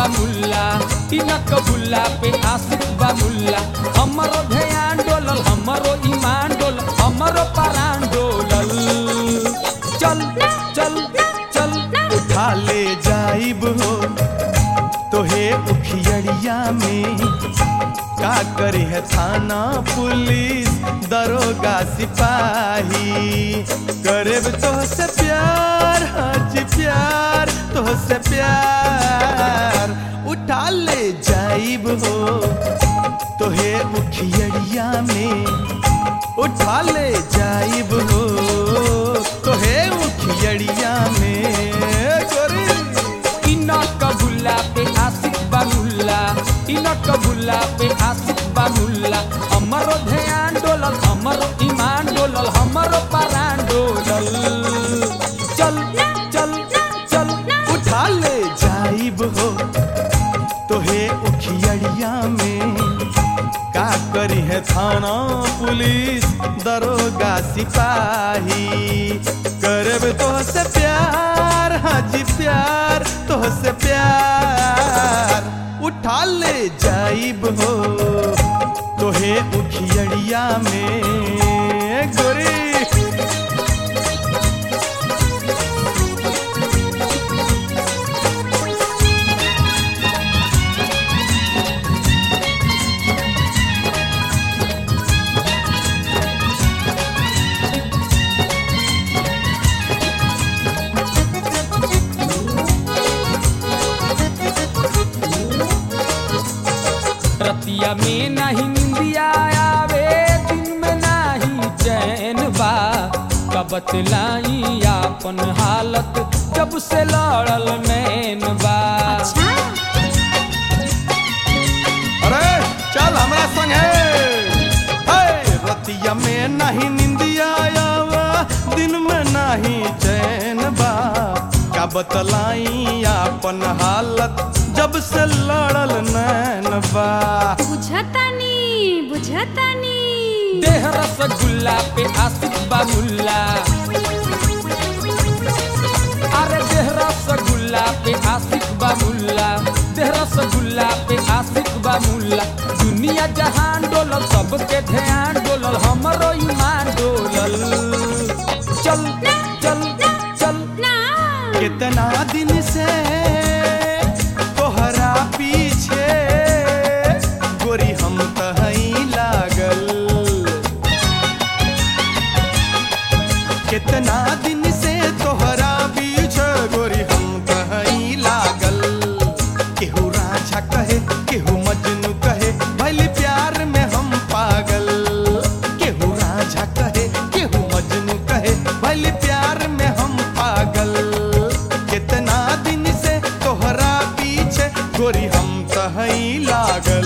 मुल्ला इनक बुल्ला पे आशिक बा मुल्ला हमरो ध्यान डोलल हमरो ईमान डोलल हमरो परान डोलल चल चल चल उठा ले जाइब हो तोहे उखियड़िया में का करे है थाना पुलिस दरोगा सिपाही करे तो से प्यार हाजी प्यार तो से प्यार उठा ले जाइब हो तोहे उखियड़िया में उठा ले जाइब हो तोहे उखियड़िया में गोरी इनक बुल्ला पे आशिक बा मुल्ला इनक बुल्ला पे आशिक बा मुल्ला हमरो ध्यान डोलल हमरो ईमान डोलल हमरो परान डोलल चल चल चल उठा ले जाइब हो तोहे उखियड़िया में का करी है थाना पुलिस दरोगा सिपाही करब तो से प्यार हाजी प्यार तो से प्यार उठा ले जाइब हो तोहे उखियड़िया में गोरी रतिया में नहीं निंदिया आवे दिन में नहीं चैन बा का बतलाई आपन हालत जब से लड़ल नैन बा अरे चल हमरा संग है रतिया में नहीं निंदिया आवा दिन में नहीं चैन बा का बतलाई अपन हालत जब से लड़ल नैन बा बुझतानी बुझतानी देह रसगुल्ला पे आशिक बा मुल्ला अरे देह रसगुल्ला पे आशिक बा मुल्ला देह रसगुल्ला पे आशिक बा मुल्ला दुनिया जहान डोलल सबके ध्यान डोलल हमरो ईमान डोलल चल चल चल ना कितना दिन से तोहरा पीछे गोरी हम तहई लागल कितना दिन से तोहरा पीछे गोरी हम तहई लागल केहू राजा कहे केहू मजनू कहे भले प्यार में हम पागल केहू राजा कहे केहू मजनू कहे भले प्यार में हम पागल कितना दिन से तोहरा पीछे गोरी हम तहई लागल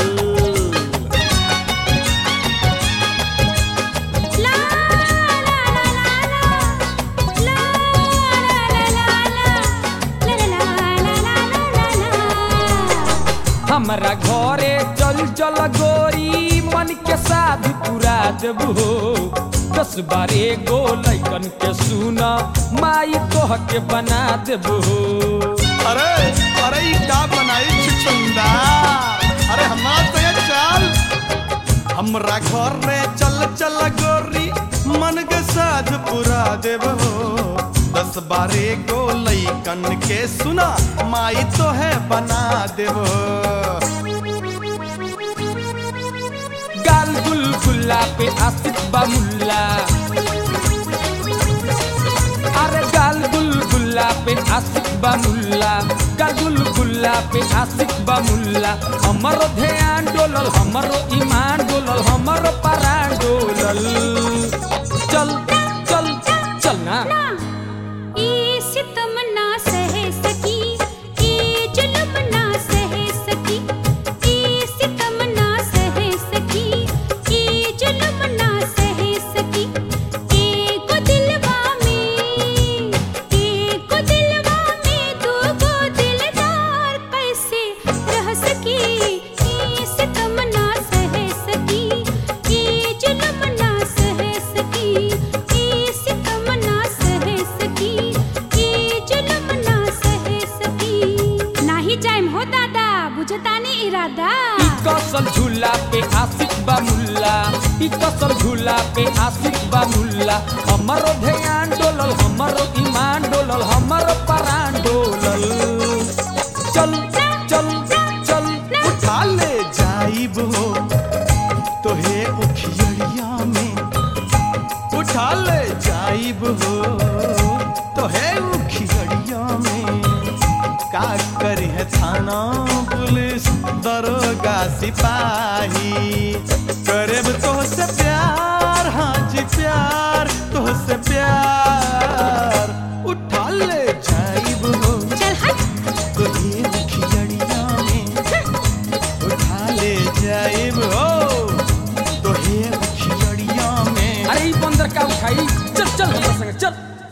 ला ला ला ला ला ला ला ला ला ला ला ला ला हमरा घरे चल चल गोरी मन के साध पूरा देबो दस बारे गो लैकन के सुना माई तोह के बना देबो अरे अरे ई का बनाई छुछुंदा अरे हमार तो ये चाल हमरा घर रे चल चल गोरी मन के साथ पूरा देव हो दस बारे गो लैकन के सुना माई तो है बना देव गाल गुलगुल्ला पे आशिक बा मुल्ला अरे गाल गुलगुल्ला पे आशिक बा मुल्ला गाल गुलगुल्ला पे आशिक बा मुल्ला हमरो ध्यान डोलल हमरो ईमान डोलल हमरो परान डोलल चल चल चल ना ई सितम ना सह सकी ई जुल्म ना सह सकी ई सितम ना सह सकी ई जुल्म ना सह सकी एको दिलवा में एको दिलवा में दो गो दिलदार कैसे रह सकी ई सितम ना सह सकी ई जुल्म ना सह सकी ई कसल झूला पे आशिक बा मुल्ला ई कसल झूला पे आशिक बा मुल्ला हमरो ध्यान डोलल हमरो ईमान डोलल हमरो परान डोलल चल चल चल उठा ले जाइब हो तोहे उखियड़िया में उठा ले जाइब हो तोहे उखियड़िया में का करी है थाना पुलिस दरोगा सिपाही करेब तो से प्यार हाँ जी प्यार तो से प्यार उठा ले जाइब हो चल हट तो ये खिलड़िया में उठा ले जाइब हो तो ये खिलड़िया में अरे ई बंदर का उठाई चल चल हमरा संगे चल